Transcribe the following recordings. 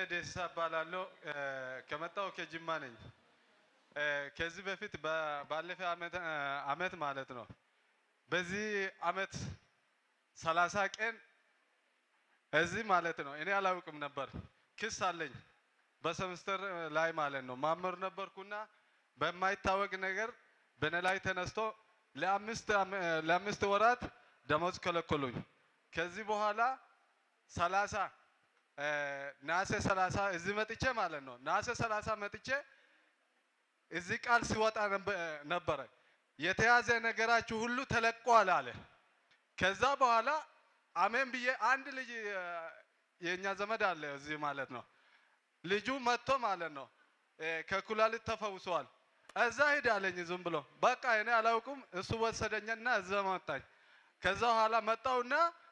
ደሲሳ እባላለሁ። ከመጣሁ ከጅማ ነኝ። ከዚህ በፊት ባለፈ አመት ማለት ነው በዚህ አመት ሰላሳ ቀን እዚህ ማለት ነው እኔ አላውቅም ነበር። ክስ አለኝ በሰምስተር ላይ ማለት ነው ማመር ነበርኩና በማይታወቅ ነገር በእኔ ላይ ተነስቶ ለአምስት ወራት ደሞዝ ከለከሉኝ። ከዚህ በኋላ ሰላሳ ናሴ ሰላሳ እዚህ መጥቼ ማለት ነው ናሴ ሰላሳ መጥቼ እዚህ ቃል ሲወጣ ነበረ የተያዘ ነገራችሁ ሁሉ ተለቋል አለ። ከዛ በኋላ አሜን ብዬ አንድ ልጅ የእኛ ዘመድ አለ እዚህ ማለት ነው ልጁ መጥቶ ማለት ነው ከኩላሊት ተፈውሷል። እዛ ሂድ አለኝ ዝም ብሎ በቃ እኔ አላውቅም። እሱ ወሰደኝና እዛ መጣኝ። ከዛ በኋላ መጣውና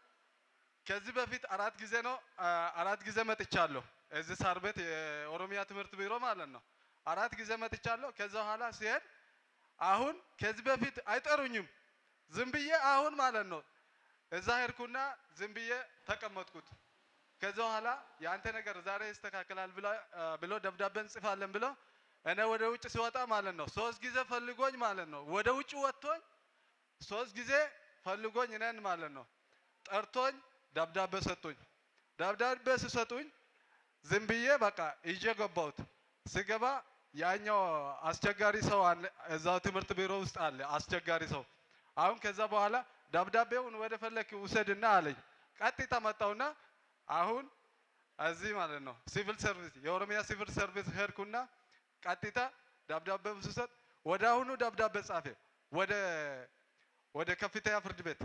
ከዚህ በፊት አራት ጊዜ ነው አራት ጊዜ መጥቻለሁ እዚህ ሳር ቤት የኦሮሚያ ትምህርት ቢሮ ማለት ነው አራት ጊዜ መጥቻለሁ። ከዛ በኋላ ሲሄድ አሁን ከዚህ በፊት አይጠሩኝም ዝም ብዬ አሁን ማለት ነው እዛ ሄድኩና ዝም ብዬ ተቀመጥኩት። ከዛ በኋላ የአንተ ነገር ዛሬ ይስተካከላል ብሎ ደብዳቤ እንጽፋለን ብሎ እኔ ወደ ውጭ ሲወጣ ማለት ነው ሶስት ጊዜ ፈልጎኝ ማለት ነው ወደ ውጭ ወጥቶኝ ሶስት ጊዜ ፈልጎኝ እኔን ማለት ነው ጠርቶኝ ደብዳቤ ሰጡኝ። ደብዳቤ ሲሰጡኝ ዝም ብዬ በቃ ይዤ ገባሁት። ስገባ ያኛው አስቸጋሪ ሰው አለ እዛው ትምህርት ቢሮ ውስጥ አለ አስቸጋሪ ሰው። አሁን ከዛ በኋላ ደብዳቤውን ወደ ፈለክ ውሰድና አለኝ። ቀጥታ መጣውና አሁን እዚህ ማለት ነው ሲቪል ሰርቪስ የኦሮሚያ ሲቪል ሰርቪስ ሄድኩና ቀጥታ ደብዳቤ ስሰጥ ወደ አሁኑ ደብዳቤ ጻፈ ወደ ወደ ከፍተኛ ፍርድ ቤት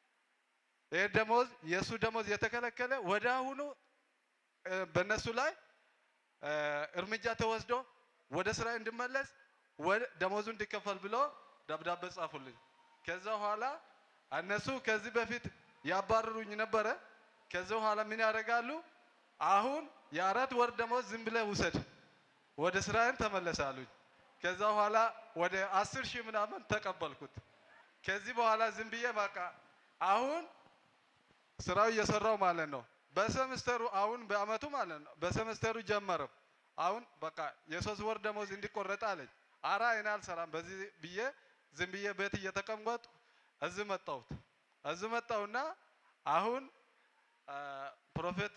ይህ ደሞዝ የእሱ ደሞዝ የተከለከለ ወደ አሁኑ በእነሱ ላይ እርምጃ ተወስዶ ወደ ስራ እንድመለስ ደሞዙ እንዲከፈል ብሎ ደብዳቤ ጻፉልኝ። ከዛ በኋላ እነሱ ከዚህ በፊት ያባረሩኝ ነበረ። ከዛ በኋላ ምን ያደርጋሉ? አሁን የአራት ወር ደሞዝ ዝም ብለህ ውሰድ፣ ወደ ስራዬን ተመለስ አሉኝ። ከዛ በኋላ ወደ አስር ሺህ ምናምን ተቀበልኩት። ከዚህ በኋላ ዝም ብዬ በቃ አሁን ስራው እየሰራው ማለት ነው። በሰምስተሩ አሁን በአመቱ ማለት ነው በሰምስተሩ ጀመረው። አሁን በቃ የሶስት ወር ደሞዝ እንዲቆረጥ አለኝ። አራ እኔ አልሰራም በዚህ ብዬ ዝም ብዬ ቤት እየተቀመጡ እዚህ መጣሁት። እዚህ መጣሁና አሁን ፕሮፌት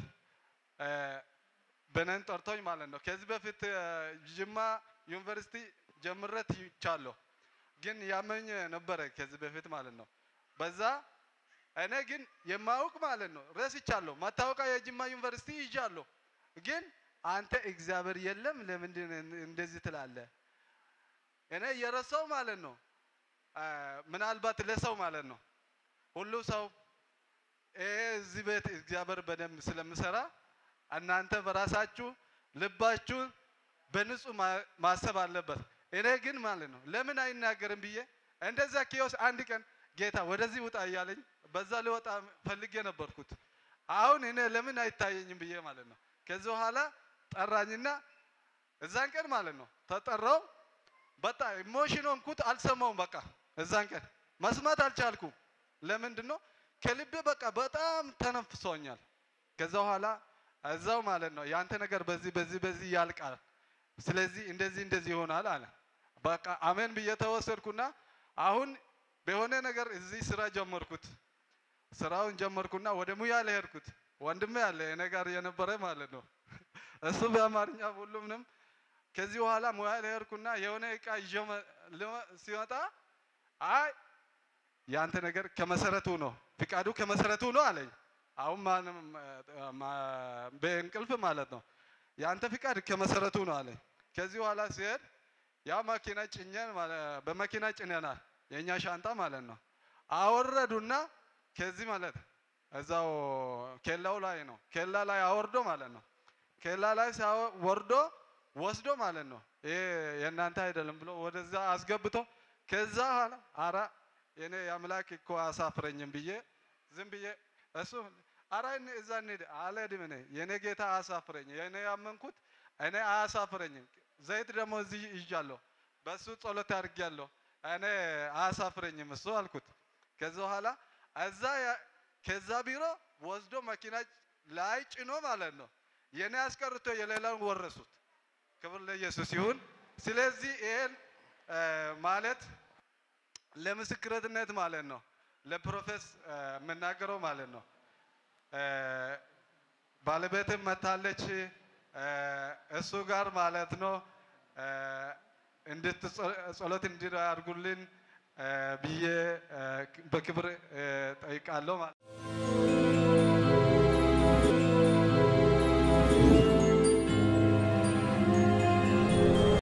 በነን ጠርቶኝ ማለት ነው። ከዚህ በፊት ጅማ ዩኒቨርሲቲ ጀምሬ ትቻለሁ፣ ግን ያመኝ ነበረ ከዚህ በፊት ማለት ነው። በዛ እኔ ግን የማውቅ ማለት ነው ረስቻለሁ። መታወቂያ የጅማ ዩኒቨርሲቲ ይዣለሁ፣ ግን አንተ እግዚአብሔር የለም ለምንድን እንደዚህ ትላለህ? እኔ የረሳው ማለት ነው ምናልባት ለሰው ማለት ነው ሁሉ ሰው እዚህ ቤት እግዚአብሔር በደንብ ስለምሰራ እናንተ በራሳችሁ ልባችሁን በንጹህ ማሰብ አለበት። እኔ ግን ማለት ነው ለምን አይናገርም ብዬ እንደዛ ኪዮስ አንድ ቀን ጌታ ወደዚህ ውጣ እያለኝ በዛ ልወጣ ፈልጌ ነበርኩት። አሁን እኔ ለምን አይታየኝም ብዬ ማለት ነው። ከዚህ በኋላ ጠራኝና እዛን ቀን ማለት ነው ተጠራው። በጣም ኢሞሽን ሆንኩት። አልሰማውም። በቃ እዛን ቀን መስማት አልቻልኩም። ለምንድን ነው ከልቤ በቃ በጣም ተነፍሶኛል። ከዛ በኋላ እዛው ማለት ነው ያንተ ነገር በዚህ በዚህ በዚህ ያልቃል፣ ስለዚህ እንደዚህ እንደዚህ ይሆናል አለ። በቃ አሜን ብዬ ተወሰድኩና አሁን በሆነ ነገር እዚህ ስራ ጀመርኩት። ስራውን ጀመርኩና ወደ ሙያ ለሄድኩት ወንድሜ ያለ እኔ ጋር የነበረ ማለት ነው እሱ በአማርኛ ሁሉምንም ከዚህ በኋላ ሙያ ለሄድኩና የሆነ እቃ ይዤ ሲመጣ አይ ያንተ ነገር ከመሰረቱ ነው ፍቃዱ ከመሰረቱ ነው አለኝ። አሁን በእንቅልፍ ማለት ነው ያንተ ፍቃድ ከመሰረቱ ነው አለኝ። ከዚህ በኋላ ሲሄድ ያ መኪና ጭኘን በመኪና ጭነናል የኛ ሻንጣ ማለት ነው። አወረዱና ከዚህ ማለት እዛው ኬላው ላይ ነው ኬላ ላይ አወርዶ ማለት ነው። ኬላ ላይ ወርዶ ወስዶ ማለት ነው ይሄ የእናንተ አይደለም ብሎ ወደዛ አስገብቶ ከዛ ኋላ አራ የኔ የአምላክ እኮ አሳፍረኝም ብዬ ዝም ብዬ እሱ አራ እዛ እንሂድ አልሄድም እኔ የኔ ጌታ አያሳፍረኝ የኔ ያመንኩት እኔ አያሳፍረኝም። ዘይት ደግሞ እዚህ ይዣለሁ በሱ ጸሎት አድርጌያለሁ እኔ አያሳፍረኝም እሱ አልኩት። ከዛ በኋላ እዛ ከዛ ቢሮ ወስዶ መኪና ላይ ጭኖ ማለት ነው የኔ አስቀርቶ የሌላውን ወረሱት። ክብር ለኢየሱስ ይሁን። ስለዚህ ይሄን እ፣ ማለት ለምስክርነት ማለት ነው፣ ለፕሮፌስ እ፣ የምናገረው ማለት ነው። እ፣ ባለቤትም መታለች እ፣ እሱ ጋር ማለት ነው እ፣ እንድትጸ- ጸሎት እንዲያደርጉልን እ፣ ብዬ እ፣ በክብር እ፣ ጠይቃለሁ ማለት